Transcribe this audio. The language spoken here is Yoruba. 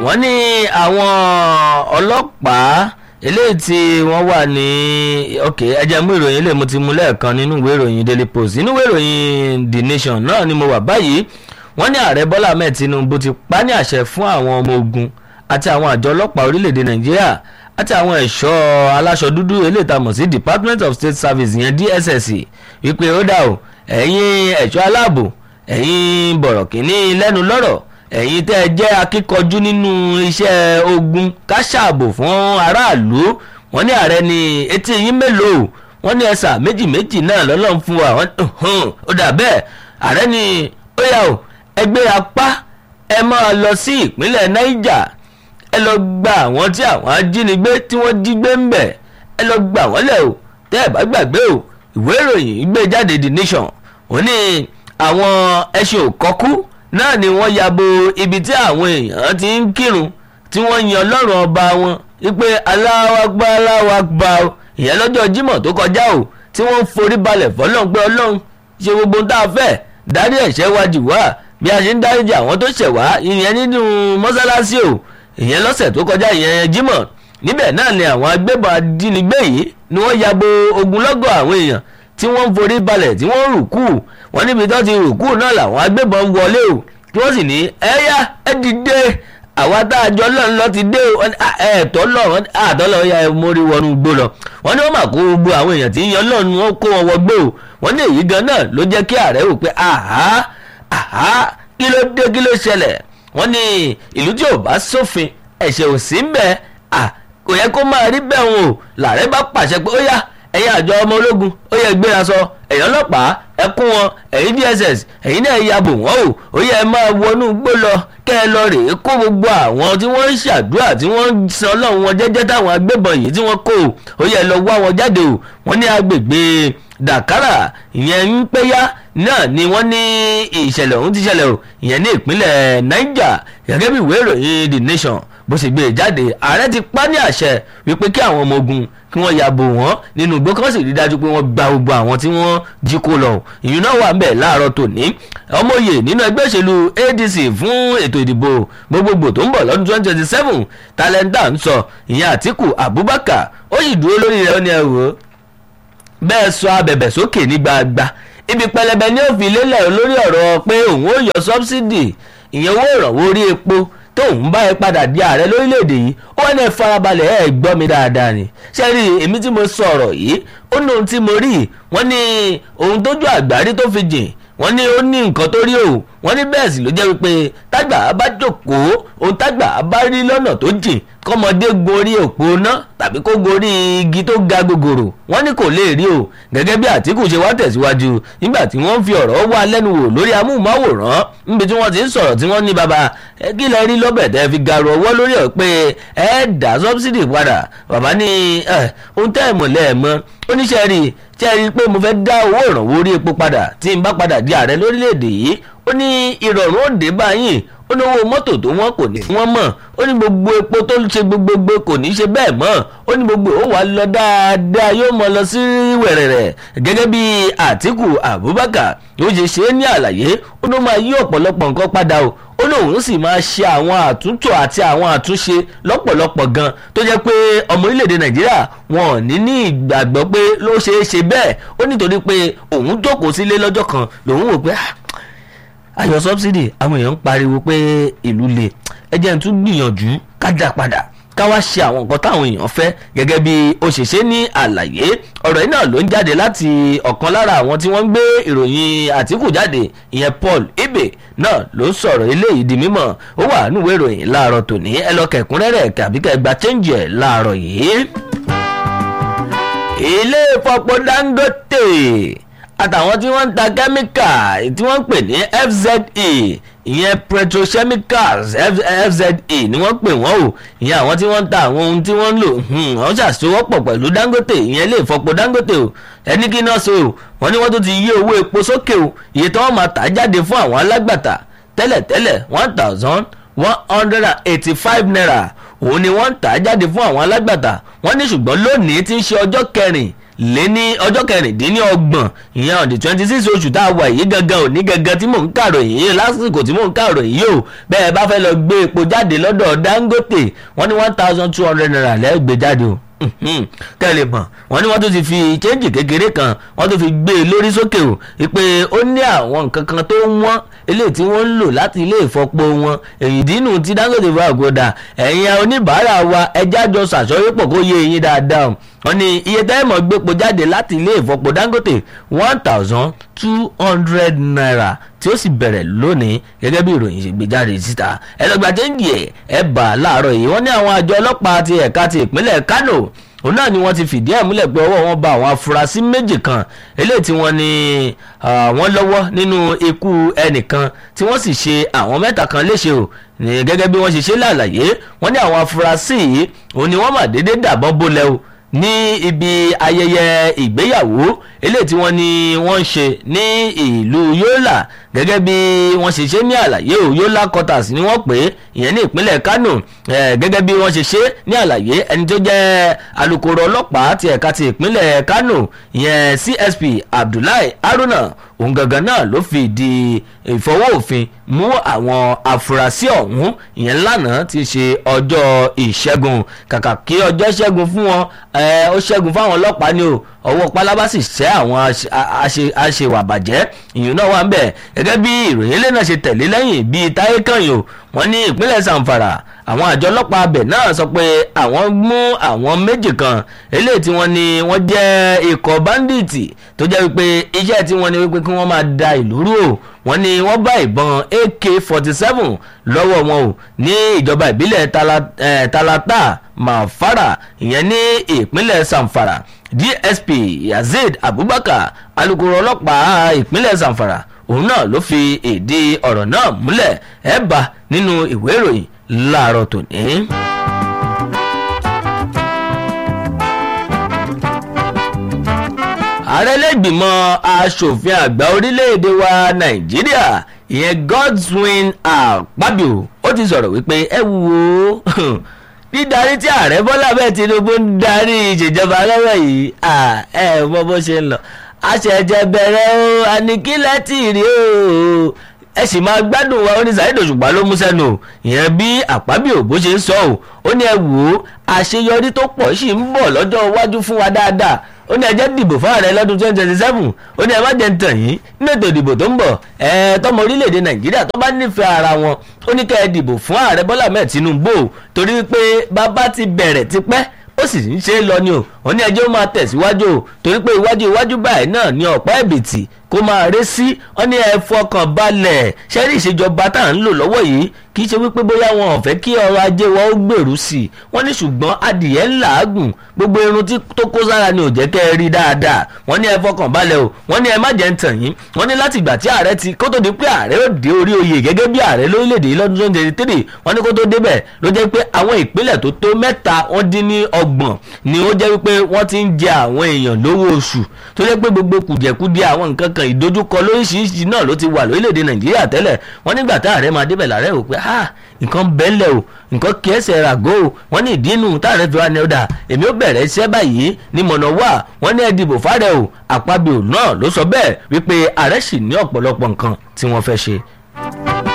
wọ́n ní àwọn ọlọ́pàá eléyìí tí wọ́n wà ní ok ẹ jẹ́ mú ìròyìn eléyìí mo ti mú lẹ́ẹ̀kan nínú ìwé ìròyìn daily post nínú ìwé ìròyìn the nation náà ni mo wà báyìí wọ́n ní ààrẹ bọ́lá ahmed tinubu ti pa ní àṣẹ fún àwọn ọmọ ogun àti àwọn àjọ ọlọ́pàá orílẹ̀-èdè nàìjíríà àti àwọn ẹ̀ṣọ́ aláṣọ dúdú eléyìí tá a mọ̀ sí department of state service ìyẹn dss wípé ó dà o ẹ̀yin ẹ̀ṣọ́ aláàbò ẹ̀yin bọ̀rọ̀kìnní lẹ́nu lọ́rọ̀ ẹ̀yin tẹ́ ẹ jẹ́ akíkanjú nínú iṣẹ́ ogun káṣàbò fún aráàlú wọ́n ní ààrẹ ní etí yín mélòó wọ́n ní ẹ̀sà méjì méjì náà lọ́lọ́run fún wa ó dà bẹ́ẹ̀ ààrẹ ní ó yà ó ẹgbẹ́ apá ẹ máa lọ sí ìpínlẹ̀ niger ẹ lọ gba àwọn tí àwọn ajínigbé tí wọ́n jí gbé ń bẹ̀ ẹ lọ gbà wọ́n lẹ̀ o tẹ́ ẹ bá gbàgbé o ìwé ìròyìn gbé jáde the nation ó ní àwọn ẹṣin òkọ́kú náà ni wọ́n yabo ibi tí àwọn èèyàn ti ń kírun tí wọ́n yan ọlọ́run ọba wọn wípé aláwàgbà aláwàgbà o ìyẹn lọ́jọ́ jímọ̀ tó kọjá o tí wọ́n ń forí balẹ̀ fọlọ́run pé ọlọ́run ṣe gbogbo tá a fẹ́ dárí ẹ̀ṣẹ̀ wa jì wá bí a ṣe ń dáríjì àwọn tó ṣẹ̀ wá ìyẹn nínú mọ́sálásí o ìyẹn lọ́sẹ̀ tó kọjá ìyẹn jímọ̀ níbẹ̀ náà ni àwọn agbébọn ajínigbé yìí ni wọ́n yabo ogunlọ́gọ̀ àwọn èèyàn tí wọ́n ń forí balẹ̀ tí wọ́n ń rùkú wọ́n níbi tó ti rùkú náà làwọn agbébọn wọlé o tí wọ́n sì ní ẹ̀yà ẹ dìde àwa tá a jọ lọ́n lọ ti dé o ẹ̀ẹ́tọ́ lọ àtọ́ lọ ya mórí wọnú gbó lọ wọ́n ní wọ́n mà kó gbogbo àwọn èèyàn tí ń yan lọ́nu wọn kó wọn wọgbó o wọ́n ní èyí gan náà ló jẹ́ kí ààrẹ wò pé àhá àhá kí ló dé kí ló ṣẹlẹ̀ wọ́n ní ìlú tí ò bá sófin ẹ̀ṣẹ̀ ò sí ń bẹ̀ kò yẹ kó máa rí bẹ́ẹ̀ wọn o làárẹ̀ bá pàṣẹ pé ó yá ẹ̀yin àjọ ọmọ ológun ó yẹ gbéra sọ ẹ̀yin ọlọ́pàá ẹ kún wọn ẹ̀yin dss ẹ̀yin náà ya bò wọ́n o ó yẹ máa wọnú gbó lọ kẹ́ ẹ lọ rèé kó gbogbo àwọn tí wọ́n ń ṣàdúrà tí wọ́n ń san ọlọ́run wọn jẹ́jẹ́ táwọn agbébọn yìí tí wọ́n kó o ó yẹ lọ wá wọn jáde o wọ́n ní agbègbè dàkárà ìyẹn ń péyà náà ni wọ́n ní ìṣẹ̀lẹ̀ ọ̀hún ti ṣẹlẹ̀ o ìyẹn ní ìpínlẹ̀ niger gẹ́gẹ́ bí ìwé ìròyìn the nation bó ṣe gbé e jáde ààrẹ ti pa ní àṣẹ wípé kí àwọn ọmọ ogun kí wọ́n yàbò wọ́n nínú igbó kí wọ́n sì rí dájú pé wọ́n gba gbogbo àwọn tí wọ́n jí kó lọ ìyún náà wà ń bẹ̀ láàárọ̀ tòní ọmọye nínú ẹgbẹ́ òṣèlú adc fún ètò ìdìbò gbogbogbò tó ń bọ̀ lọ́dún twenty twenty seven talenta ń sọ ìyẹn àtìkù abubakar ó sì dúró lórí rẹ̀ ó ní ẹ̀rọ bẹ́ẹ̀ sọ abẹ̀bẹ̀ sókè ní gbagba ibi pẹlẹbẹ ní òfin lélẹ̀ lórí ọ̀rọ̀ pé òun ó yọ sọ́bsidì ìyẹn owó ìrànwọ́ orí epo tóun bá ẹ padà di ààrẹ lórílẹ̀‐èdè yìí ó wọ́n ní ẹ farabalẹ̀ ẹ gbọ́ mi dáadáa ni ṣé rí èmi tí mo sọ̀rọ̀ yìí ó ní ohun tí mo rí wọ́n ní ohun tójú àgbárí tó fi jìn wọ́n ní ó ní nǹkan tó rí o wọ́n ní bẹ́ẹ̀ sì ló jẹ́ wípé tágbà bá jókòó ohun tágbà bá rí lọ́nà tó jìn kọ́mọdé gorí òpó ná tàbí kó gorí igi tó ga gogoro wọ́n ní kò lè rí o gẹ́gẹ́ bí àtìkù ṣe wá tẹ̀síwájú nígbà tí wọ́n fi ọ̀rọ̀ wá lẹ́nu wò lórí amóhùnmáwòrán níbi tí wọ́n ti ń sọ̀rọ̀ tí wọ́n ní bàbá ẹ kí lẹ rí lọ́bẹ̀ tẹ́ fi garu ọwọ́ lórí ọ̀ pé ẹ dá sọ́bsidì padà bàbá ní ohun tẹ́ ẹ̀ mọ̀ lẹ́ẹ̀mọ́ oníṣẹ́ rí ṣe rí i pé mo fẹ́ dá owó ìrànwọ́ orí epo padà tí n bá padà di ààrẹ lórílẹ̀‐èdè yìí ó ní ìrọ̀rùn òde báyìí ó ní owó mọ́tò tó wọ́n kò ní wọ́n mọ̀ ó ní gbogbo epo tó ṣe gbogbogbò kò ní ṣe bẹ́ẹ̀ mọ́ ó ní gbogbo ó wà lọ dáadáa yóò mọ lọ sí wẹ̀rẹ̀rẹ̀ gẹ́gẹ́ bí àtìkù abubakar yóò ṣe ṣe é ní àlàyé ó ní ó máa yí ọ̀pọ̀lọpọ̀ nǹkan padà o ó lóun sì máa ṣe àwọn àtúntò àti àwọn àtúnṣe lọ́pọ̀lọpọ̀ gan tó jẹ́ pé ọmọ orílẹ̀-èdè nàìjíríà wọn ò ní ní ìgbàgbọ́ pé ló ṣeé ṣe bẹ́ẹ̀ ó nítorí pé òun jókòó sílé lọ́jọ́ kan lòun wò pé ayọ̀ sọ́bsidì àwọn èèyàn ń pariwo pé ìlú le ẹ jẹ́ n tún gbìyànjú kájà padà ká wá ṣe àwọn nǹkan táwọn èèyàn fẹ́ gẹ́gẹ́ bí òṣìṣẹ́ ní àlàyé ọ̀rọ̀ yìí náà ló ń jáde láti ọ̀kan lára àwọn tí wọ́n ń gbé ìròyìn àtìkù jáde ìyẹn Paul Ibe náà ló ń sọ̀rọ̀ eléyìí di mímọ̀ ó wà níwèé ìròyìn láàárọ̀ tòní ẹ lọ kẹ̀kúnrẹ́rẹ́ tàbí kẹ́ gba chẹ́ǹjì ẹ̀ láàárọ̀ yìí. ilé ìfọpo Dangote àtàwọn tí wọ́n ń ta kẹ́míkà tí wọ́n ń pè ní FZE ìyẹn petrochemicals FZE ni wọ́n pè wọ́n o ìyẹn àwọn tí wọ́n ń ta àwọn ohun tí wọ́n ń lò wọ́n ṣàṣọwọ́pọ̀ pẹ̀lú Dangote ìyẹn ilé ìfọpo Dangote o ẹni kí náà ṣe o wọ́n ní wọ́n tún ti yí owó epo sókè o iye tí wọ́n máa tà jáde fún àwọn alágbàtà tẹ́lẹ̀tẹ́lẹ̀ one thousand one hundred and eighty-five naira òun ni wọ́n ń tà jáde fún àwọn alágbàtà wọ́n ní ṣùgbọ́n lónìí tí ń ṣe ọjọ́ kẹrin lé ní ọjọ́ kẹrìndínlọ́gbọ̀n ìyẹn on the twenty six oṣù tá a wà yìí gangan òní gangan tí mò ń kàròyìn yìí lásìkò tí mò ń kàròyìn yìí o bẹ́ẹ̀ bá fẹ́ lọ gbé epo jáde lọ́dọ̀ Dangote wọ́n ní one thousand two hundred naira lẹ́gbẹ̀ẹ́ jáde o kẹ́lẹ̀ mọ̀ wọ́n ní wọ́n tún ti fi chẹ́ǹjì kékeré kan wọ́n tún fi gbé e lórí sókè o ìpè ó ní àwọn nǹkan kan tó wọ́n eléyìí tí wọ́n ń lò láti ilé ìfọpo wọn èyí dínú tí Dangote fún àgọ́dà ẹ̀yin oníbàárà wa ẹja jọ ṣàṣọyépọ̀ kó yé eyín dáadáa wọ́n ní iye tẹ́ẹ̀mọ̀ gbépo jáde láti ilé ìfọpo Dangote one thousand two hundred naira tí ó sì bẹ̀rẹ̀ lónìí gẹ́gẹ́ bí ìròyìn ṣe gbé jáde síta ẹlẹgbàá chẹ́ǹjì ẹ̀ ẹ̀ bà láàárọ̀ yìí wọ́n ní àwọn àjọ ọlọ́pàá ti ẹ̀ka ti ìpínlẹ̀ Kano òun náà ni wọ́n ti fìdí ẹ̀ múlẹ̀ pé ọwọ́ wọn bá àwọn afurasí méjì kan eléyìí tí wọ́n ní wọ́n lọ́wọ́ nínú ikú ẹnìkan tí wọ́n sì ṣe àwọn mẹ́ta kan léṣe o gẹ́gẹ́ bí wọ́n ṣe ṣe lálàyé wọ́n ní àwọn afurasí yìí òun ni wọ́n mà déédéé dàbọ́n bólẹ̀ o ní ibi ayẹyẹ ìgbéyàwó eléyìí tí wọ́n ní wọ́n ń ṣe ní ìlú Yola gẹ́gẹ́ bí wọ́n ṣe ṣe ní àlàyé o Yola quarters ni wọ́n pè é ìyẹn ní ìpínlẹ̀ Kano gẹ́gẹ́ bí wọ́n ṣe ṣe ní àlàyé ẹni tó jẹ́ alukoro ọlọ́pàá ti ẹ̀ka ti ìpínlẹ̀ Kano ìyẹn CSP Abdullahi Haruna òun gangan náà ló fi di ìfọwọ́ òfin mú àwọn afurasí ọ̀hún ìyẹn lánàá ti ṣe ọjọ́ ìṣẹ́gun kàkà kí ọjọ́ ṣẹ́gun fún wọn ó ṣẹ́gun fáwọn ọlọ́pàá ni o ọwọ́ pálábá sì ṣẹ́ àwọn aṣèwàbàjẹ́ ìyún náà wà ń bẹ̀ gẹ́gẹ́ bí ìròyìn ilé náà ṣe tẹ̀lé lẹ́yìn bíi táyé kànyìn o wọ́n ní ìpínlẹ̀ Zamfara àwọn àjọ ọlọ́pàá abẹ náà sọ pé àwọn mú àwọn méjì kan eléyìí tí wọ́n ní wọ́n jẹ́ ikọ̀ báńdíìtì tó jẹ́ wípé iṣẹ́ tí wọ́n ní wípé kí wọ́n máa da ìlú rú o wọ́n ní wọ́n bá ìbọn AK forty seven lọ́wọ́ wọn o ní ìjọba ìbílẹ̀ Talata Mafara ìyẹn ní ìpínlẹ̀ Zamfara DSP Yazid Abubakar alukoro ọlọ́pàá ìpínlẹ̀ Zamfara òun náà ló fi ìdí ọ̀rọ̀ náà múlẹ̀ ẹ̀ bá nínú ìwé ìròyìn láàárọ̀ tòní. ààrẹ lẹ́gbìmọ̀ asòfin àgbà orílẹ̀-èdè wa nàìjíríà ìyẹn Godswin Akpabio ó ti sọ̀rọ̀ wípé ẹ wo dídarí tí ààrẹ bọ́lá bẹ́ẹ̀ tinubu ń darí ìṣèjọba lọ́wọ́ yìí ẹ mọ bó ṣe ń lọ àṣẹjẹ bẹ̀rẹ̀ o àníkílẹ̀ tì rí o ẹ sì máa gbádùn wa ó ní Saheed Òṣùpá ló mú sẹ́nu o ìyẹn bí Akpabio bó ṣe ń sọ o ó ní ẹ wò ó àṣeyọrí tó pọ̀ sì ń bọ̀ lọ́jọ́ iwájú fún wa dáadáa ó ní ẹjẹ́ dìbò fún ààrẹ lọ́dún twenty twenty seven ó ní ẹ má jẹ́ ń tàn yín nínú ètò ìdìbò tó ń bọ̀ ẹ tọmọ orílẹ̀-èdè nàìjíríà tó bá nífẹ̀ẹ́ ara wọn ó ní kẹ́ ẹ dìbò fún ààrẹ bọ́lá mẹ́ẹ̀ tinubu torí pé bàbá ti bẹ̀rẹ̀ tipẹ́ ó sì ń ṣe é lọ ni o ó ní ẹjẹ́ ó máa tẹ̀síwájú o torí pé iwájú iwájú báyìí náà ni ọ̀pá ẹ̀bìtì kó máa ré sí ó ní ẹ fọkàn balẹ̀ ṣẹ́rí ìṣèjọba tá à ń lò lọ́wọ́ yìí kì í ṣe wípé bóyá wọn ò fẹ́ kí ọrọ̀ ajé wa ó gbèrú sí i wọ́n ní ṣùgbọ́n adìyẹ ń làágùn gbogbo irun tí tó kó sára ni ò jẹ́ kẹ́ ẹ rí dáadáa wọ́n ní ẹ fọkàn balẹ̀ o wọ́n ní ẹ má jẹ́ ń tàn yín wọ́n ní láti ìgbà tí ààrẹ ti kó tó di pé ààrẹ ó dé orí oyè gẹ́gẹ́ bí ààrẹ lórílẹ̀‐èdè yìí lọ́dún twenty twenty three wọ́n ní kó tó débẹ̀ ló jẹ́ pé àwọn ìpínlẹ̀ tó tó mẹ́ta wọ́n dín ní ọgbọ̀n ni ó jẹ́ wípé wọ́n ti ń jẹ àwọn èèyàn lówó oṣù tó jẹ́ pé gbogbo kùjẹ̀kudẹ àwọn nǹkan kan ìdojúkọ lóríṣiríṣi náà ló ti wà lórílẹ̀‐èdè nàìjíríà tẹ́lẹ̀ wọ́n nígbà tá ààrẹ máa débẹ̀ làárẹ̀ wò pé ah nǹkan bẹ́ẹ̀lẹ̀ o nǹkan kí ẹsẹ̀ ràgó o wọ́n ní ìdí inú táàrẹ fi wá ní ọ̀dà èmi ó bẹ̀rẹ̀ iṣẹ́ báyìí ní mọ̀nà wà wọ́n ní ẹ dìbò fáàrẹ o àpábíò náà ló sọ bẹ́ẹ̀ wípé ààrẹ sì ní ọ̀pọ̀lọpọ̀ nǹkan tí wọ́n fẹ́ ṣe